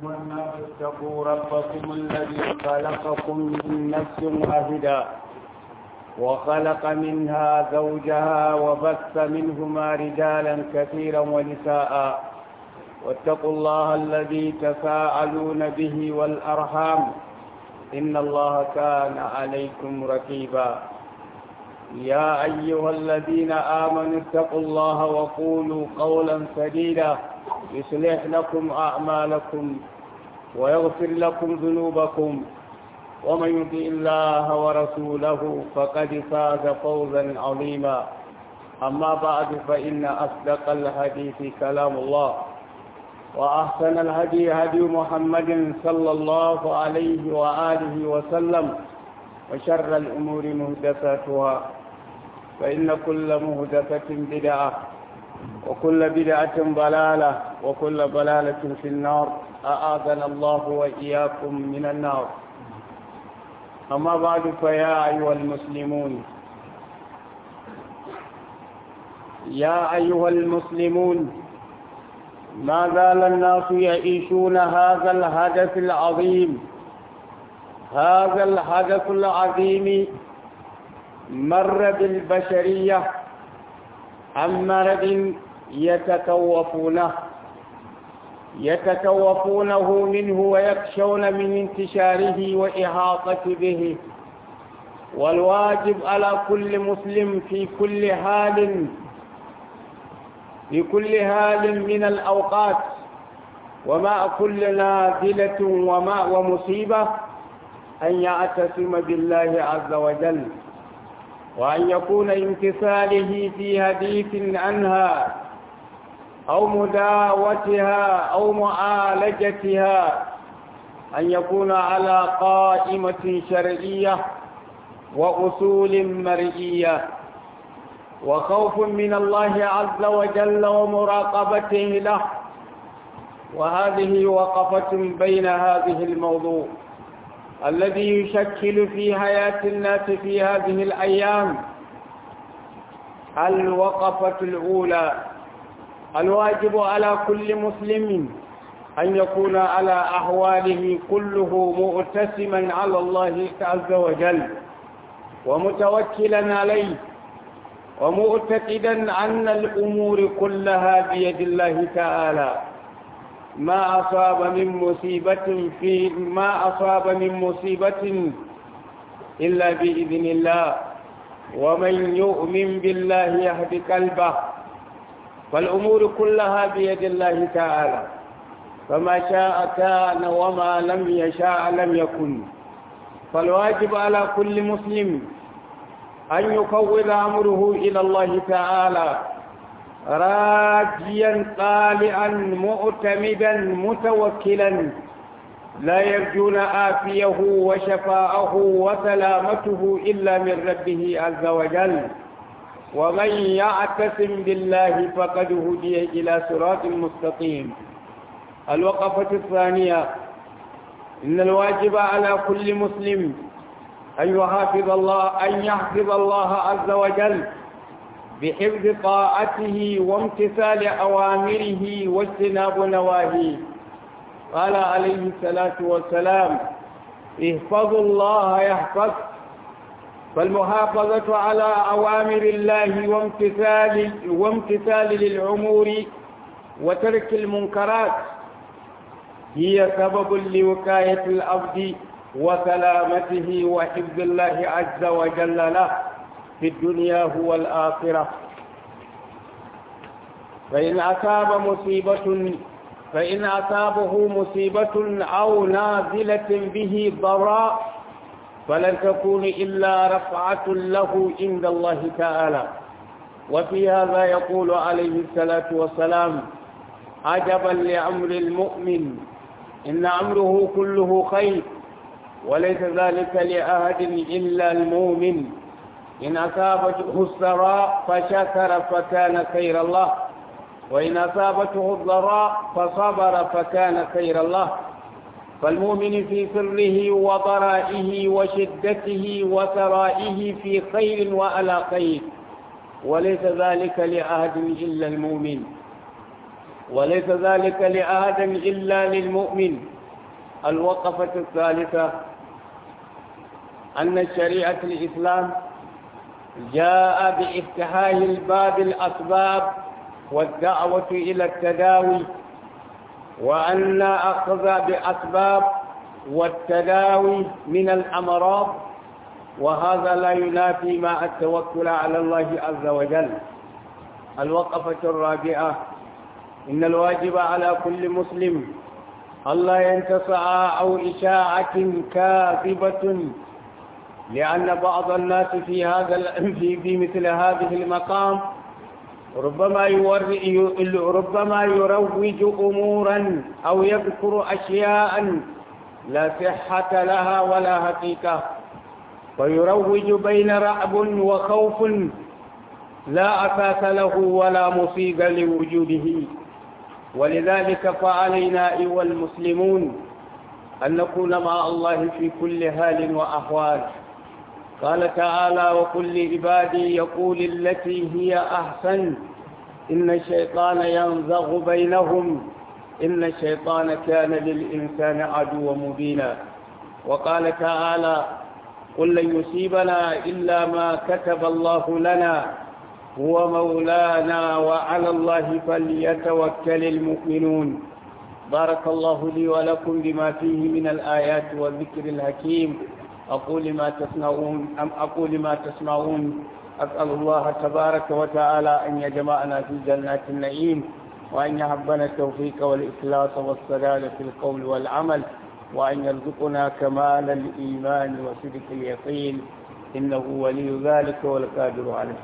والناس اتقوا ربكم الذي خلقكم من نفس واحدة وخلق منها زوجها وبث منهما رجالا كثيرا ونساء واتقوا الله الذي تساءلون به والأرحام إن الله كان عليكم رقيبا يا أيها الذين آمنوا اتقوا الله وقولوا قولا سديدا يصلح لكم أعمالكم ويغفر لكم ذنوبكم ومن يطع الله ورسوله فقد فاز فوزا عظيما أما بعد فإن أصدق الحديث كلام الله وأحسن الهدي هدي محمد صلى الله عليه وآله وسلم وشر الأمور مهدفاتها فإن كل مهدفة بدعة وكل بدعة ضلالة وكل ضلالة في النار أعاذنا الله وإياكم من النار أما بعد فيا أيها المسلمون يا أيها المسلمون ما زال الناس يعيشون هذا الحدث العظيم هذا الحدث العظيم مر بالبشرية عن مرض يتكوفونه يتكوفونه منه ويخشون من انتشاره وإحاطة به والواجب على كل مسلم في كل حال في كل حال من الأوقات ومع كل نازلة ومع ومصيبة أن يعتصم بالله عز وجل وأن يكون امتثاله في حديث عنها أو مداوتها أو معالجتها أن يكون على قائمة شرعية وأصول مرئية وخوف من الله عز وجل ومراقبته له وهذه وقفة بين هذه الموضوع الذي يشكل في حياة الناس في هذه الأيام الوقفة الأولى الواجب على كل مسلم أن يكون على أحواله كله مؤتسما على الله عز وجل ومتوكلا عليه ومعتقدا أن الأمور كلها بيد الله تعالى ما أصاب من مصيبة في ما أصاب من مصيبة إلا بإذن الله ومن يؤمن بالله يهد قلبه فالأمور كلها بيد الله تعالى فما شاء كان وما لم يشاء لم يكن فالواجب على كل مسلم أن يفوض أمره إلى الله تعالى راجيا طالعا معتمدا متوكلا لا يرجون آفيه وشفاءه وسلامته إلا من ربه عز وجل ومن يعتصم بالله فقد هدي إلى صراط مستقيم الوقفة الثانية إن الواجب على كل مسلم أن يحافظ الله أن يحفظ الله عز وجل بحفظ طاعته وامتثال أوامره واجتناب نواهيه قال عليه الصلاة والسلام احفظوا الله يحفظ فالمحافظة على أوامر الله وامتثال وامتثال للأمور وترك المنكرات هي سبب لوقاية العبد وسلامته وحفظ الله عز وجل له في الدنيا هو الآخرة فإن أصاب مصيبة فإن أصابه مصيبة أو نازلة به ضراء فلن تكون إلا رفعة له عند الله تعالى وفي هذا يقول عليه الصلاة والسلام عجبا لأمر المؤمن إن أمره كله خير وليس ذلك لأحد إلا المؤمن إن أصابته السراء فشكر فكان خير الله وإن أصابته الضراء فصبر فكان خير الله فالمؤمن في سره وضرائه وشدته وثرائه في خير وعلى خير وليس ذلك لأحد إلا المؤمن وليس ذلك لآدم إلا للمؤمن الوقفة الثالثة أن شريعة الإسلام جاء بافتحاه الباب الأسباب والدعوة إلى التداوي وأن أخذ بأسباب والتداوي من الأمراض وهذا لا ينافي مع التوكل على الله عز وجل الوقفة الرابعة إن الواجب على كل مسلم ألا ينتصع أو إشاعة كاذبة لأن بعض الناس في هذا في في مثل هذه المقام ربما ربما يروج أمورا أو يذكر أشياء لا صحة لها ولا حقيقة ويروج بين رعب وخوف لا أساس له ولا مصيبة لوجوده ولذلك فعلينا أيها المسلمون أن نكون مع الله في كل حال وأحوال قال تعالى وكل عبادي يقول التي هي أحسن إن الشيطان ينزغ بينهم إن الشيطان كان للإنسان عدوا مبينا وقال تعالى قل لن يصيبنا إلا ما كتب الله لنا هو مولانا وعلى الله فليتوكل المؤمنون بارك الله لي ولكم بما فيه من الآيات والذكر الحكيم أقول ما تسمعون أم أقول ما تسمعون أسأل الله تبارك وتعالى أن يجمعنا في جنات النعيم وأن يحبنا التوفيق والإخلاص والسداد في القول والعمل وأن يرزقنا كمال الإيمان وصدق اليقين إنه ولي ذلك والقادر عليه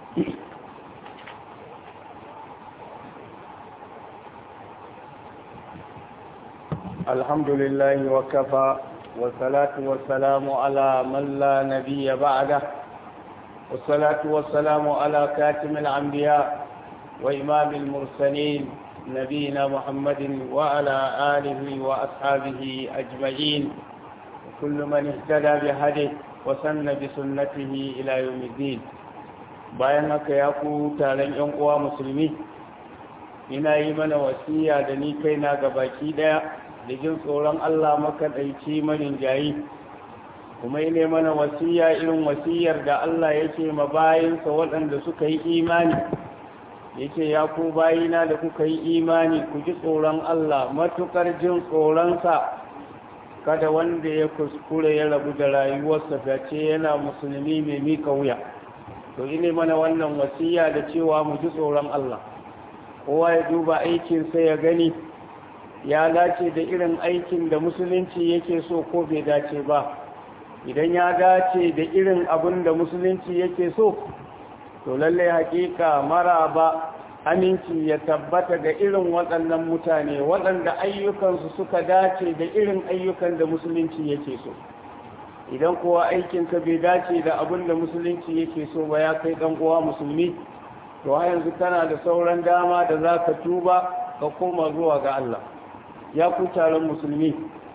الحمد لله وكفى والصلاة والسلام على من لا نبي بعده والصلاة والسلام على كاتم الأنبياء وإمام المرسلين نبينا محمد وعلى آله وأصحابه أجمعين وكل من اهتدى بهديه وسن بسنته إلى يوم الدين bayan haka ya ku taron ‘yan uwa musulmi ina yi mana wasiya da ni kaina ga baki ɗaya da jin tsoron Allah makaɗaici manin jayi kuma yi ne mana wasiya irin wasiyar da Allah yake ma bayansa waɗanda suka yi imani yake ya ku bayina da kuka yi imani ku ji tsoron Allah matukar jin tsoronsa kada wanda ya kuskure ya rabu da rayuwarsa face yana musulmi mai mika wuya to ine mana wannan wasiya da cewa mu ji tsoron Allah kowa ya duba aikinsa ya gani ya dace da irin aikin da musulunci yake so ko bai dace ba idan ya dace da irin abin da musulunci yake so to lalle hakika maraba aminci ya tabbata ga irin waɗannan mutane waɗanda ayyukansu suka dace da irin ayyukan da musulunci yake so idan kowa aikinka bai dace da abin da musulunci yake so ba ya kai ɗan uwa musulmi to a yanzu kana da sauran dama da za ka tuba ka koma zuwa ga Allah ya ku taron musulmi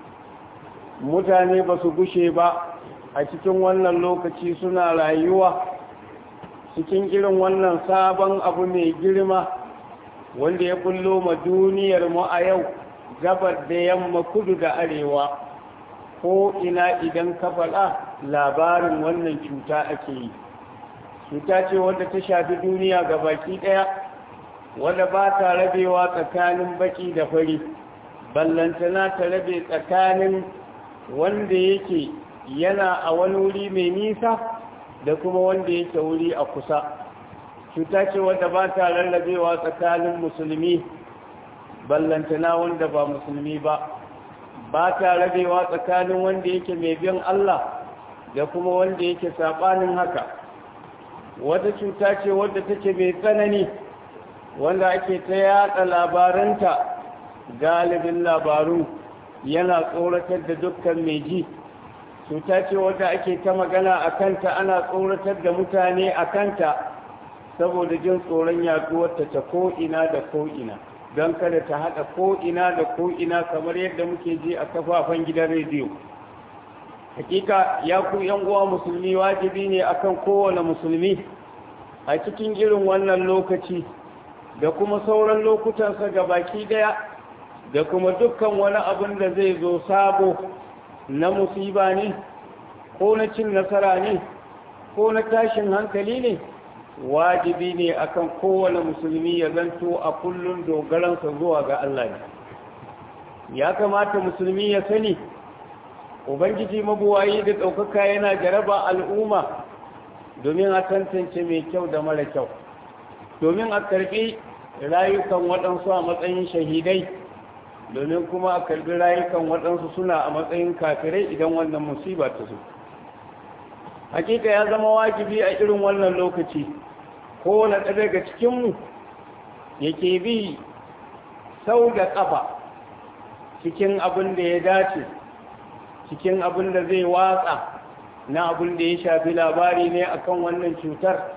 mutane ba su gushe ba a cikin wannan lokaci suna rayuwa cikin irin wannan sabon abu mai girma wanda ya kullo ma duniyar mu a yau gabar da yamma kudu da arewa ko ina idan ka faɗa labarin wannan cuta ake yi cuta ce wadda ta shafi duniya ga baki ɗaya wadda ba ta rabewa tsakanin baki da fari ballantana ta rabe tsakanin wanda yake yana a wani wuri mai nisa da kuma wanda yake wuri a kusa cuta ce wadda ba ta rarrabewa tsakanin musulmi ballantana wanda ba musulmi ba ba ta rabewa tsakanin wanda yake mai bin Allah da kuma wanda yake saɓanin haka wata cuta ce wadda take mai tsanani wanda ake ta yada labaranta galibin labaru yana tsoratar da dukkan mai ji cuta ce wadda ake ta magana a kanta ana tsoratar da mutane a kanta saboda jin tsoron yaduwarta ta ko'ina da ko'ina don kada ta haɗa ko'ina da ko'ina kamar yadda muke ji a kafafen gidan rediyo hakika ya ku yan uwa musulmi wajibi ne akan kowane musulmi a cikin irin wannan lokaci da kuma sauran lokutansa ga baki daya da kuma dukkan wani abin da zai zo sabo na musiba ne ko na cin nasara ne ko na tashin hankali ne wajibi ne akan kowane musulmi ya zanto a kullum dogaransa zuwa ga Allah ne ya kamata musulmi ya sani ubangiji mabuwayi da ɗaukaka yana jaraba al'umma domin a tantance mai kyau da mara kyau domin a karɓi rayukan waɗansu a matsayin shahidai domin kuma a karɓi rayukan waɗansu suna a matsayin kafirai idan wannan musiba ta zo hakika ya zama wajibi a irin wannan lokaci kowane ɗaya daga cikinmu yake bi sau da ƙafa cikin abin da ya dace cikin abin da zai watsa na abin da ya shafi labari ne akan wannan cutar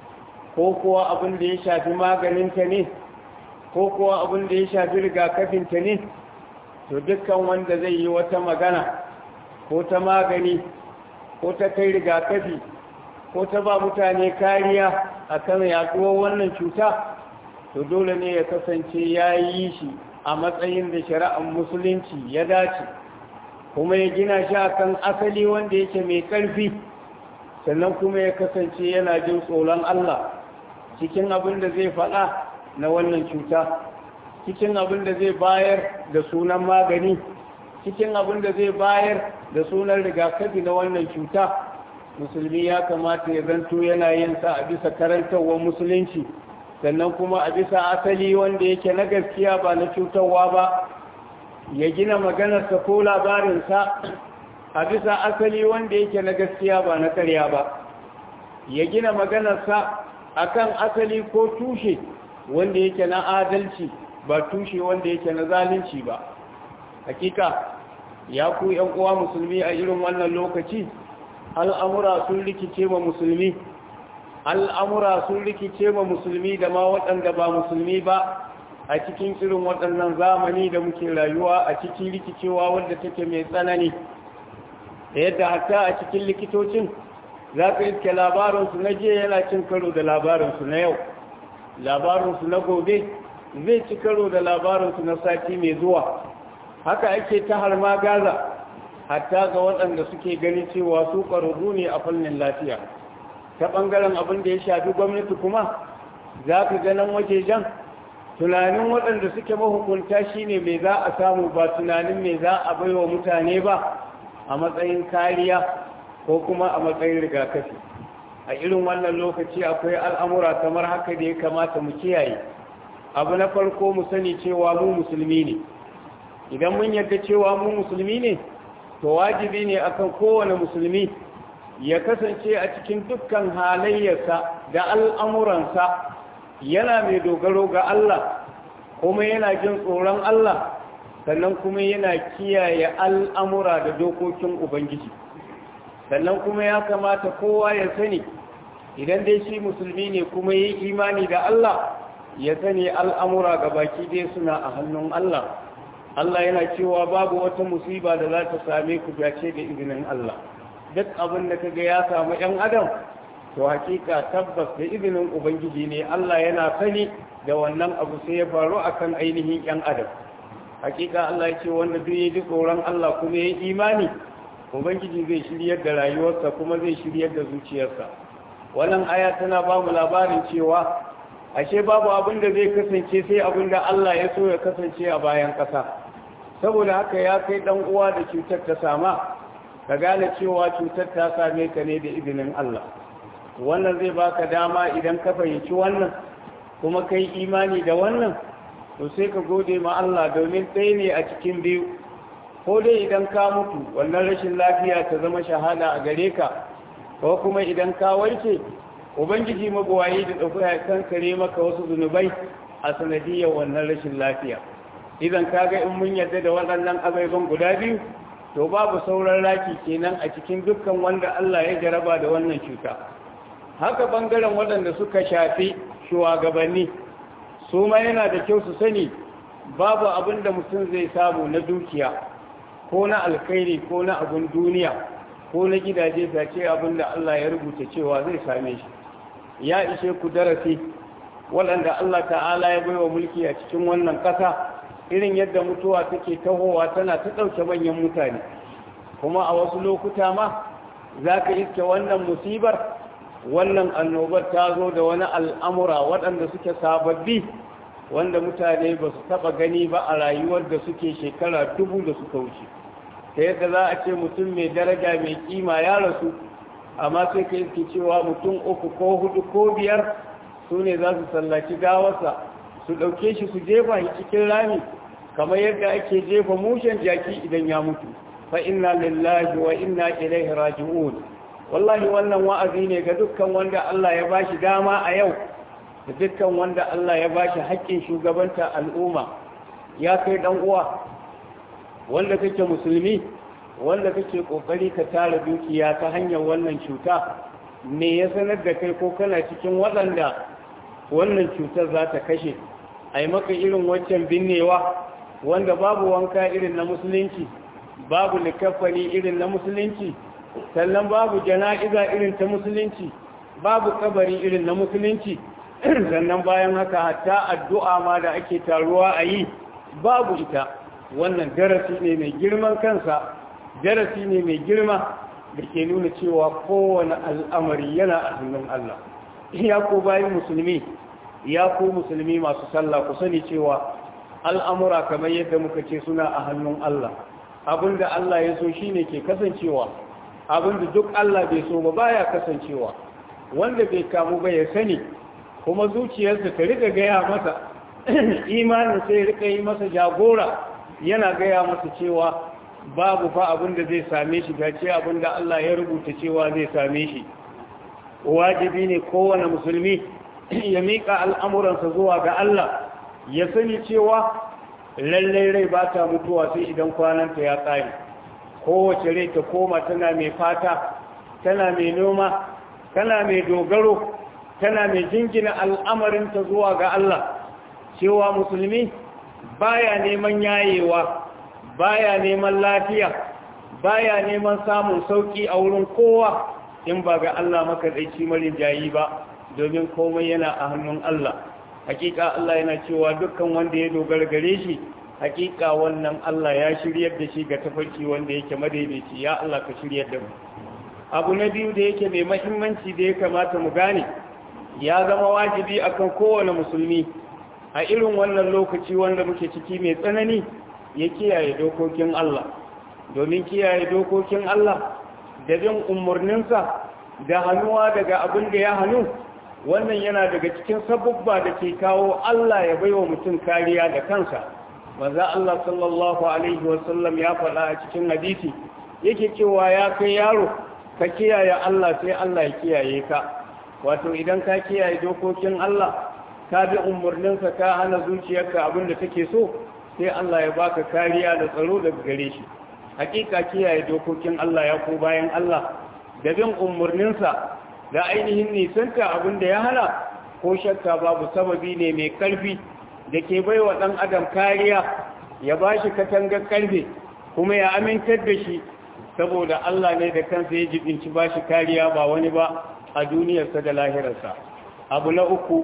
ko kuwa abin da ya shafi maganinta ne ko kuwa abin da ya shafi rigakafinta ne to dukkan wanda zai yi wata magana ko ta magani ko ta kai rigakafi ko ta ba mutane kariya akan yaduwar wannan cuta to dole ne ya kasance ya yi shi a matsayin da shari'ar musulunci ya dace kuma ya gina shi akan asali wanda yake mai ƙarfi sannan kuma ya kasance yana jin tsoron Allah cikin abin da zai faɗa na wannan cuta cikin abin da zai bayar da sunan magani cikin abin da zai bayar da sunan rigakafi na wannan cuta musulmi ya kamata ya zanto yana yin sa a bisa karantarwar musulunci sannan kuma a bisa asali wanda yake na gaskiya ba na cutarwa ba ya gina maganarsa ko labarinsa a bisa asali wanda yake na gaskiya ba na karya ba ya gina maganarsa akan asali ko tushe wanda yake na adalci ba tushe wanda yake na zalunci ba hakika ya ku yan uwa musulmi a irin wannan lokaci al'amura sun rikice ma musulmi al'amura sun rikice ma musulmi da ma waɗanda ba musulmi ba a cikin irin waɗannan zamani da muke rayuwa a cikin rikicewa wadda take mai tsanani da yadda hatta a cikin likitocin za ka iske labarinsu na jiya yana cin karo da labarinsu na yau labarinsu na gobe zai ci karo da labarinsu na sati mai zuwa haka ake ta harma gaza hatta ga waɗanda suke gani cewa su ƙwararru ne a fannin lafiya ta ɓangaren abin da ya shafi gwamnati kuma za ka ganin wajejen tunanin waɗanda suke mahukunta shine mai za a samu ba tunanin mai za a baiwa mutane ba a matsayin kariya ko kuma a matsayin rigakafi a irin wannan lokaci akwai al'amura kamar haka da ya kamata mu kiyaye abu na farko mu sani cewa mu musulmi ne idan mun yarda cewa mu musulmi ne to wajibi ne akan kowane musulmi ya kasance a cikin dukkan halayyarsa da al'amuransa yana mai dogaro ga Allah kuma yana jin tsoron Allah sannan kuma yana kiyaye al'amura da dokokin Ubangiji sannan kuma ya kamata kowa ya sani idan dai shi musulmi ne kuma yi imani da Allah ya sani al'amura ga baki dai suna a hannun Allah Allah yana cewa babu wata musiba da za ta same ku face da izinin Allah duk abin da kaga ya samu ‘yan adam to hakika tabbas da izinin ubangiji ne Allah yana sani da wannan abu sai ya faru akan ainihin ‘yan adam hakika Allah ya ce wanda duk ya ji tsoron Allah kuma ya yi imani ubangiji zai shiryar da rayuwarsa kuma zai shiryar da zuciyarsa wannan aya tana ba mu labarin cewa ashe babu abin da zai kasance sai abin da Allah ya so ya kasance a bayan ƙasa saboda haka ya kai dan uwa da cutar ta sama ka gane cewa cutar ta same ka ne da izinin Allah wannan zai baka dama idan ka fahimci wannan kuma kai imani da wannan to sai ka gode ma Allah domin ɗaya ne a cikin biyu ko dai idan ka mutu wannan rashin lafiya ta zama shahada a gare ka ko kuma idan ka warke ubangiji magwayi da ɗauka kan kare maka wasu zunubai a sanadiyar wannan rashin lafiya idan kaga in mun yarda da waɗannan ababen guda biyu to babu sauran raki kenan a cikin dukkan wanda Allah ya jaraba da wannan cuta haka bangaren waɗanda suka shafi shugabanni su ma yana da kyau su sani babu abin da mutum zai samu na dukiya ko na alkhairi ko na abin duniya ko na gidaje face abin da Allah ya rubuta cewa zai same shi ya ishe ku darasi waɗanda Allah ta'ala ya baiwa mulki a cikin wannan ƙasa irin yadda mutuwa take tahowa tana ta ɗauke manyan mutane kuma a wasu lokuta ma za ka iske wannan musibar wannan annobar ta zo da wani al'amura waɗanda suke sababbi wanda mutane ba su taɓa gani ba a rayuwar da suke shekara dubu da suka wuce ta yadda za a ce mutum mai daraja mai kima ya rasu amma sai ka iske cewa mutum uku ko hudu ko biyar su ne za su sallaci gawarsa su ɗauke shi su jefa shi cikin rami kamar yadda ake jefa mushen jaki idan ya mutu fa inna lillahi wa inna ilaihi raji'un wallahi wannan wa'azi ne ga dukkan wanda Allah ya bashi dama a yau da dukkan wanda Allah ya bashi haƙƙin shugabanta al'umma ya kai dan uwa wanda kake musulmi wanda kake kokari ka tara dukiya ta hanyar wannan cuta me ya sanar da kai ko kana cikin waɗanda wannan cutar za ta kashe a yi maka irin waccan binnewa wanda babu wanka irin na musulunci babu likafani irin na musulunci sannan babu jana'iza irin ta musulunci babu kabari irin na musulunci sannan bayan haka hatta addu'a ma da ake taruwa a yi babu ita wannan darasi ne mai girman kansa darasi ne mai girma da ke nuna cewa kowane al'amari yana a hannun Allah ya ko bayan musulmi ya ko musulmi masu sallah ku sani cewa al'amura kamar yadda muka ce suna a hannun Allah abinda Allah ya so shine ke kasancewa abinda duk Allah bai so ba baya kasancewa wanda bai kamu ba ya sani kuma zuciyarsa ta rika gaya masa imanin sai rika yi masa jagora yana gaya masa cewa babu fa abinda zai same shi gace abinda Allah ya rubuta cewa zai same shi wajibi ne kowane musulmi ya miƙa al'amuransa zuwa ga Allah ya sani cewa lallai rai ba ta mutuwa sai idan kwananta ya tsari kowace rai ta koma tana mai fata tana mai noma tana mai dogaro tana mai jingina al'amarinta zuwa ga Allah cewa musulmi baya neman yayewa baya neman lafiya baya neman samun sauki a wurin kowa in ba ga Allah makaɗaici marin jayi ba domin komai yana a hannun Allah hakika Allah yana cewa dukkan wanda ya dogara gare shi hakika wannan Allah ya shiryar da shi ga tafarki wanda yake madaidaici ya Allah ka shiryar da mu abu na biyu da yake mai mahimmanci da ya kamata mu gane ya zama wajibi akan kowane musulmi a irin wannan lokaci wanda muke ciki mai tsanani ya kiyaye dokokin Allah domin kiyaye dokokin Allah da bin umarninsa da hannuwa daga abin da ya hannu wannan yana daga cikin sabubba da ke kawo Allah ya baiwa mutum kariya da kansa manzo Allah sallallahu alaihi wasallam ya faɗa a cikin hadisi yake cewa ya kai yaro ka kiyaye Allah sai Allah ya kiyaye ka wato idan ka kiyaye dokokin Allah ka bi umarninsa ka hana zuciyarka abin da take so sai Allah ya baka kariya da tsaro daga gare shi hakika kiyaye dokokin Allah ya ko bayan Allah da bin umarninsa da ainihin nisanta abin da ya hana ko shakka babu sababi ne mai karfi da ke bai wa ɗan adam kariya ya ba shi katangar karfe kuma ya amintar da shi saboda Allah ne da kansa ya jibinci ba shi kariya ba wani ba a duniyarsa da lahirarsa abu na uku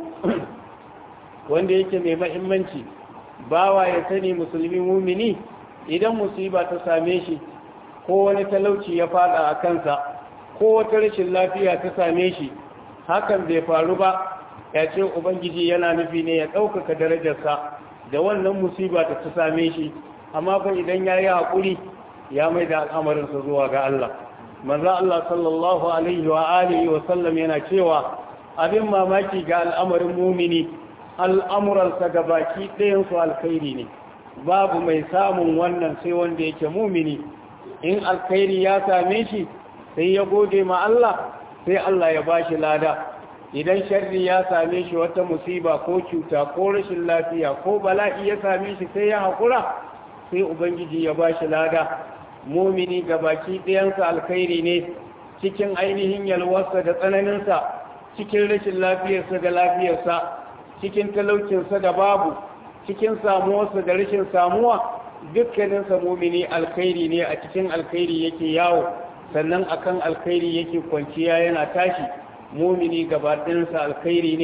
wanda yake mai mahimmanci bawa ya sani musulmi mumini idan musiba ta same shi ko wani talauci ya fada a kansa ko wata rashin lafiya ta same shi hakan bai faru ba ya ce ubangiji yana nufi ne ya ɗaukaka darajarsa da wannan musiba ta ta same shi amma fa idan ya yi haƙuri ya mai da al'amarinsa zuwa ga Allah maza Allah sallallahu alaihi wa alihi wa sallam yana cewa abin mamaki ga al'amarin mumini al'amuransa ga baki ɗayansu alkhairi ne babu mai samun wannan sai wanda yake mumini in alkhairi ya same shi sai ya gode ma Allah sai Allah ya bashi lada idan sharri ya same shi wata musiba ko cuta ko rashin lafiya ko bala'i ya same shi sai ya haƙura sai ubangiji ya bashi lada mumini ga baki ɗayansa alkhairi ne cikin ainihin yalwarsa da tsananinsa cikin rashin lafiyarsa da lafiyarsa cikin talaucinsa da babu cikin samuwarsa da rashin samuwa dukkaninsa mumini alkhairi ne a cikin alkhairi yake yawo sannan akan alkhairi yake kwanciya yana tashi mumini gabaɗinsa alkhairi ne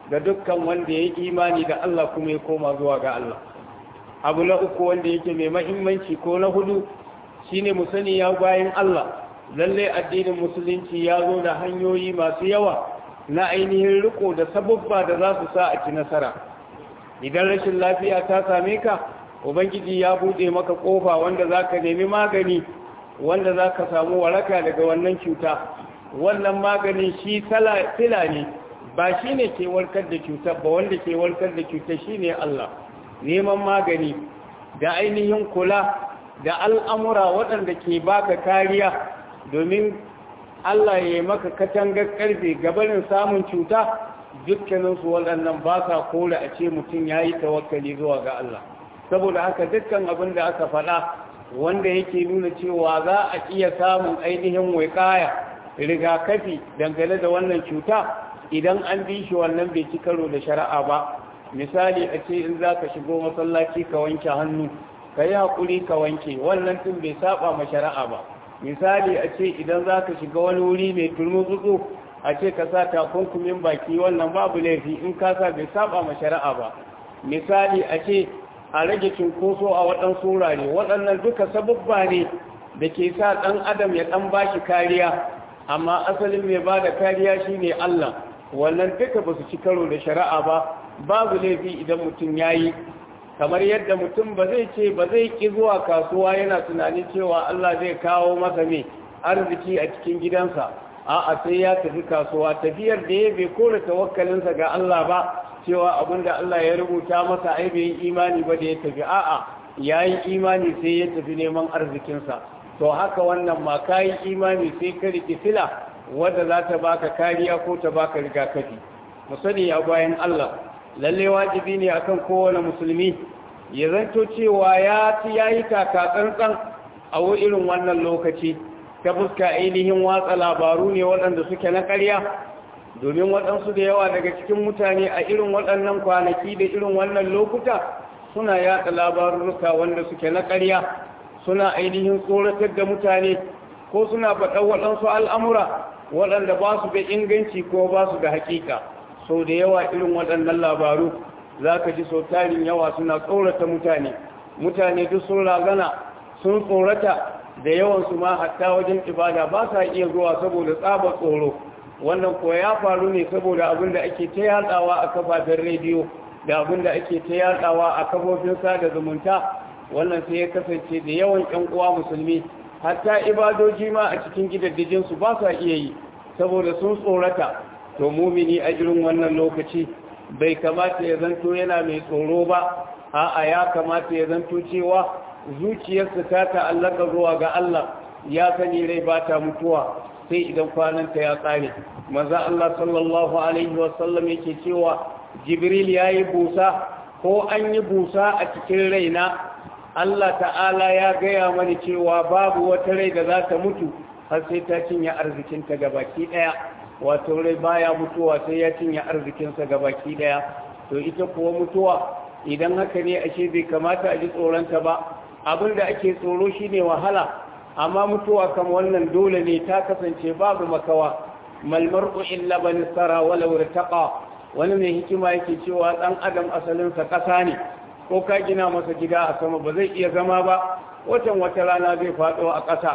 ga dukkan wanda ya yi imani da Allah kuma ya koma zuwa ga Allah abu na uku wanda yake mai mahimmanci ko na hudu shine mu sani ya bayan Allah lalle addinin musulunci ya zo da hanyoyi masu yawa na ainihin riko da sababba da za su sa a ci nasara idan rashin lafiya ta same ka ubangiji ya buɗe maka ƙofa wanda za ka nemi magani wanda za ka samu waraka daga wannan cuta wannan maganin shi fila ne ba shi ne ke warkar da cutar ba wanda ke warkar da cutar shi ne Allah neman magani da ainihin kula da al'amura waɗanda ke baka kariya domin Allah ya yi maka katangar ƙarfe gabanin samun cuta dukkaninsu waɗannan ba sa kore a ce mutum ya yi tawakkali zuwa ga Allah saboda haka dukkan abin da aka faɗa wanda yake nuna cewa za a iya samun ainihin waikaya rigakafi dangane da wannan cuta idan an bi shi wannan bai ci karo da shari'a ba misali a ce in za ka shigo masallaci ka wanke hannu ka yi haƙuri ka wanke wannan tun bai saba ma shari'a ba misali a ce idan za ka shiga wani wuri mai turmutsu a ce ka sa takunkumin baki wannan babu laifi in ka sa bai saba ma shari'a ba misali a ce a rage cunkoso a waɗansu wurare waɗannan duka sababba ne da ke sa ɗan adam ya ɗan ba shi kariya amma asalin mai ba da kariya shi ne Allah wannan duka ba su ci karo da shari'a ba babu laifi idan mutum ya yi kamar yadda mutum ba zai ce ba zai ƙi zuwa kasuwa yana tunanin cewa Allah zai kawo masa mai arziki a cikin gidansa a'a sai ya tafi kasuwa tafiyar da ya bai kore tawakkalinsa ga Allah ba cewa abinda Allah ya rubuta masa ai bai yi imani ba da ya tafi a'a ya yi imani sai ya tafi neman arzikinsa to haka wannan ma ka yi imani sai ka riƙe fila wadda za ta baka kariya ko ta baka rigakafi mu sani a bayan Allah lalle wajibi ne akan kowane musulmi ya zanto cewa ya ci yayi taka tsantsan a irin wannan lokaci ta fuska ainihin watsa labaru ne waɗanda suke na ƙarya domin waɗansu da yawa daga cikin mutane a irin waɗannan kwanaki da irin wannan lokuta suna yaɗa labarurruka wanda suke na ƙarya suna ainihin tsoratar da mutane ko suna faɗa waɗansu al'amura waɗanda ba su da inganci ko ba su da haƙiƙa sau da yawa irin waɗannan labaru za ka ji sau tarin yawa suna tsorata mutane mutane duk sun razana sun tsorata da yawansu ma hatta wajen ibada ba sa iya zuwa saboda tsabar tsoro wannan ko ya faru ne saboda abin da ake ta yatsawa a kafafen rediyo da abin da ake ta yatsawa a kafofin sada zumunta wannan sai ya kasance da yawan ƴan uwa musulmi hatta ibadoji ma a cikin gidaddajin su ba sa iya yi saboda sun tsorata to mumini a irin wannan lokaci bai kamata ya zanto yana mai tsoro ba a'a ya kamata ya zanto cewa zuciyarsa ta ta'allaka zuwa ga Allah ya sani rai ba ta mutuwa sai idan kwananta ya tsare maza Allah sallallahu alaihi wasallam yake cewa jibril ya yi busa ko an yi busa a cikin raina Allah ta'ala ya gaya mani cewa babu wata rai da za ta mutu har sai ta cinye arzikinta gabaki daya wato rai baya mutuwa sai ya cinye arzikinsa gabaki daya to ita kuwa mutuwa idan haka ne ashe bai kamata a ji tsoronta ba abin da ake tsoro shine wahala amma mutuwa kan wannan dole ne ta kasance babu makawa malmar'u illa bani sara walau irtaqa wani mai hikima yake cewa dan adam asalin sa kasa ne ko ka gina masa gida a sama ba zai iya zama ba watan wata rana zai fado a ƙasa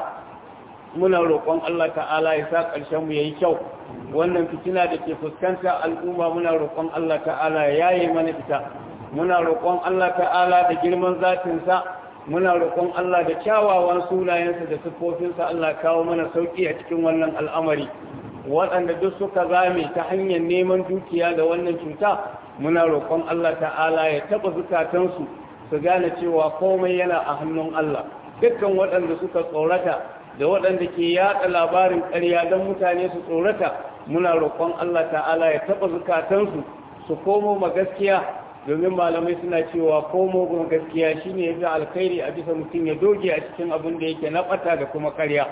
muna roƙon Allah ta'ala ya sa ƙarshen mu yayi kyau wannan fitina da ke fuskanta al'umma muna roƙon Allah ta'ala ya yaye mana ita muna roƙon Allah ta'ala da girman zatin sa muna roƙon Allah da kyawawan sunayensa da siffofinsa Allah kawo mana sauƙi a cikin wannan al'amari waɗanda duk suka zame ta hanyar neman dukiya da wannan cuta muna roƙon Allah ta'ala ya taɓa zukatansu su gane cewa komai yana a hannun Allah dukkan waɗanda suka tsorata da waɗanda ke yaɗa labarin ƙarya don mutane su tsorata muna roƙon Allah ta'ala ya taɓa zukatansu su komo ma gaskiya domin malamai suna cewa komo kuma gaskiya shine yafi alkhairi a bisa mutum ya doge a cikin abin da yake na bata da kuma karya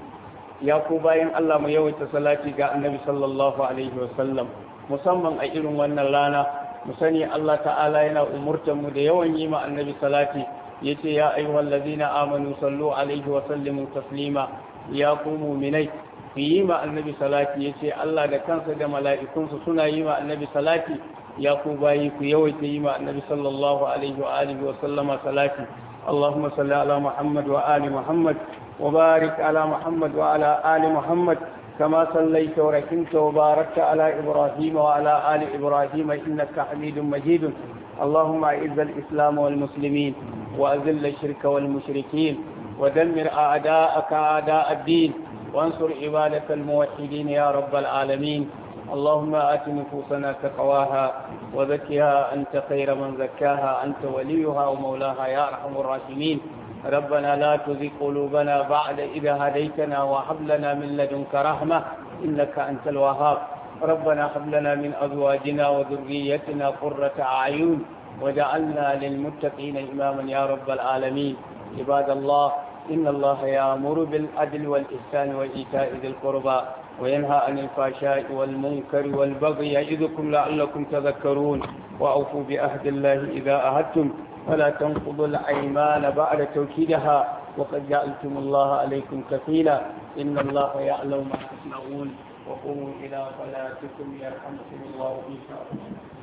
ya ko bayan Allah mu yawaita salati ga annabi sallallahu alaihi wasallam musamman a irin wannan rana mu sani Allah ta'ala yana umurtar mu da yawan yi ma annabi salati yace ya ayyuhal ladina amanu sallu alaihi wa sallimu taslima ya ku mu'minai ku yi ma annabi salati ya ce Allah da kansa da mala'ikunsa suna yi ma annabi salati ya ku bayi ku yawaita yi ma annabi sallallahu alaihi wa alihi wa sallama salati اللهم صل على محمد وآل محمد وبارك على محمد وعلى آل محمد كما صليت ورحمت وباركت على إبراهيم وعلى آل إبراهيم إنك حميد مجيد اللهم أعز الإسلام والمسلمين وأذل الشرك والمشركين ودمر أعداءك أعداء الدين وانصر عبادك الموحدين يا رب العالمين اللهم آت نفوسنا تقواها وزكها أنت خير من زكاها أنت وليها ومولاها يا أرحم الراحمين ربنا لا تزغ قلوبنا بعد إذا هديتنا وهب لنا من لدنك رحمة إنك أنت الوهاب ربنا هب لنا من أزواجنا وذريتنا قرة أعين وجعلنا للمتقين إماما يا رب العالمين عباد الله إن الله يأمر بالعدل والإحسان وإيتاء ذي القربى وينهى عن الفحشاء والمنكر والبغي يعظكم لعلكم تذكرون وأوفوا بعهد الله إذا عهدتم ولا تنقضوا الأيمان بعد توكيدها وقد جعلتم الله عليكم كفيلا إن الله يعلم ما تصنعون وقوموا إلى صلاتكم يرحمكم الله إن شاء الله